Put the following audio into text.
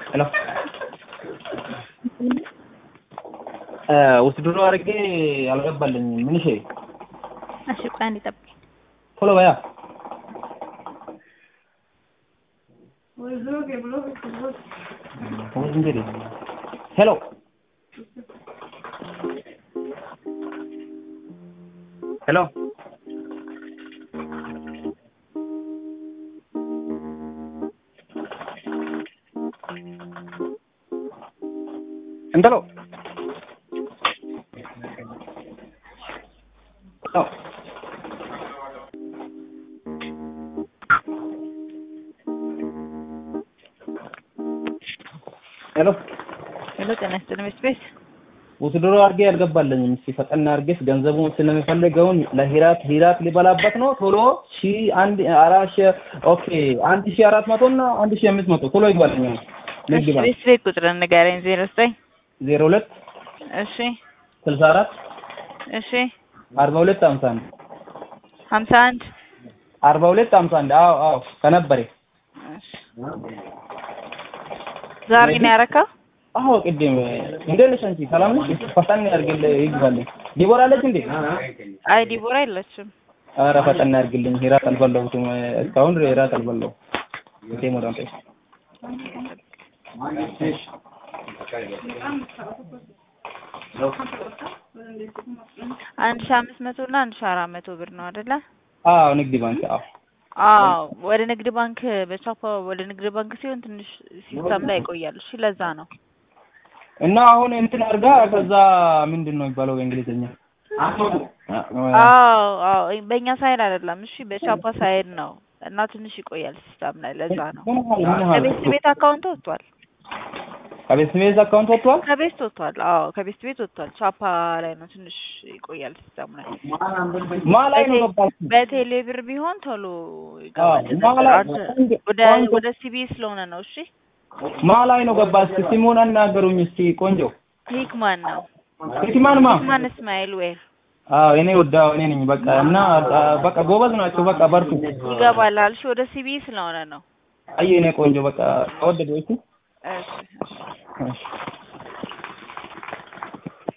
ሄሎ ውስድሮ አድርጌ አልገባልኝም። ምን እሺ፣ እሺ ቆይ አንዴ ጠብቀኝ። ቶሎ በያ። እንግዲህ ሄሎ ሄሎ እንተሎ ሄሎ ሄሎ ሄሎ ጤና ይስጥልኝ ቤት ቤት ውስድሮ አድርጌ አልገባልኝም። እስኪ ፈጠን አድርጌስ ገንዘቡን ስለሚፈልገውን ለሂራት ሂራት ሊበላበት ነው። ቶሎ ሺ አንድ አራት ሺ ኦኬ አንድ ሺ አራት መቶ እና አንድ ሺ አምስት መቶ ቶሎ ይግባልኝ። ንግድ እሺ ባንክ ቤት ቤት ቁጥርን ንገረኝ። ዜሮ ዘጠኝ ዜሮ ሁለት እሺ ስልሳ አራት እሺ አርባ ሁለት ሀምሳ አንድ ሀምሳ አንድ አርባ ሁለት ሀምሳ አንድ አዎ አዎ ከነበረ እሺ ዛሬ ነው ያረካው? አዎ ቅድም እንዴት ነሽ አንቺ? ሰላም ነሽ? ፈጠን ያድርግልኝ ይግባልኝ። ዲቦራ አለች እንዴ? አይ ዲቦራ የለችም። ኧረ ፈጠን ያድርግልኝ። ሂራት አልበላሁትም እስካሁን ሂራት አልበላሁም። እንዴ ሞዳን ጠይቅ አንድ ሺህ አምስት መቶ እና አንድ ሺህ አራት መቶ ብር ነው አይደለ? አዎ ንግድ ባንክ አዎ አዎ ወደ ንግድ ባንክ በቻፓ ወደ ንግድ ባንክ ሲሆን ትንሽ ሲስተም ላይ ይቆያል። እሺ ለዛ ነው። እና አሁን እንትን አድርጋ ከዛ ምንድን ነው የሚባለው በእንግሊዝኛ? አዎ አዎ በእኛ ሳይድ አይደለም። እሺ በቻፓ ሳይድ ነው እና ትንሽ ይቆያል ሲስተም ላይ ለዛ ነው። ምን ያህል ምን ያህል ከቤት ቤት አካውንት ወጥቷል። ከቤት ቤት አካውንት ወጥቷል? ከቤት ወጥቷል። አዎ ከቤት ቤት ወጥቷል። ቻፓ ላይ ነው ትንሽ ይቆያል ሲስተም ላይ። ማ ላይ ነው ገባች? በቴሌ ብር ቢሆን ቶሎ ይገባል። አዎ፣ ማላ- አንተ- ወደ ቆንጆ- ወደ ሲቢ ስለሆነ ነው። እሺ ማ ላይ ነው ገባች? ስሙን አናገሩኝ እስቲ ቆንጆ። ሂክማን ነው ሂክማን ማ? ሂክማን እስማኤል ዌር አዎ እኔ ወዳው እኔ ነኝ። በቃ እና አ፣ በቃ ጎበዝ ናቸው። በቃ በርቱ። ይገባላል። እሺ ወደ ሲቢ ስለሆነ ነው። አይ እኔ ቆንጆ በቃ ተወደዱ። እሺ እሺ እሺ እሺ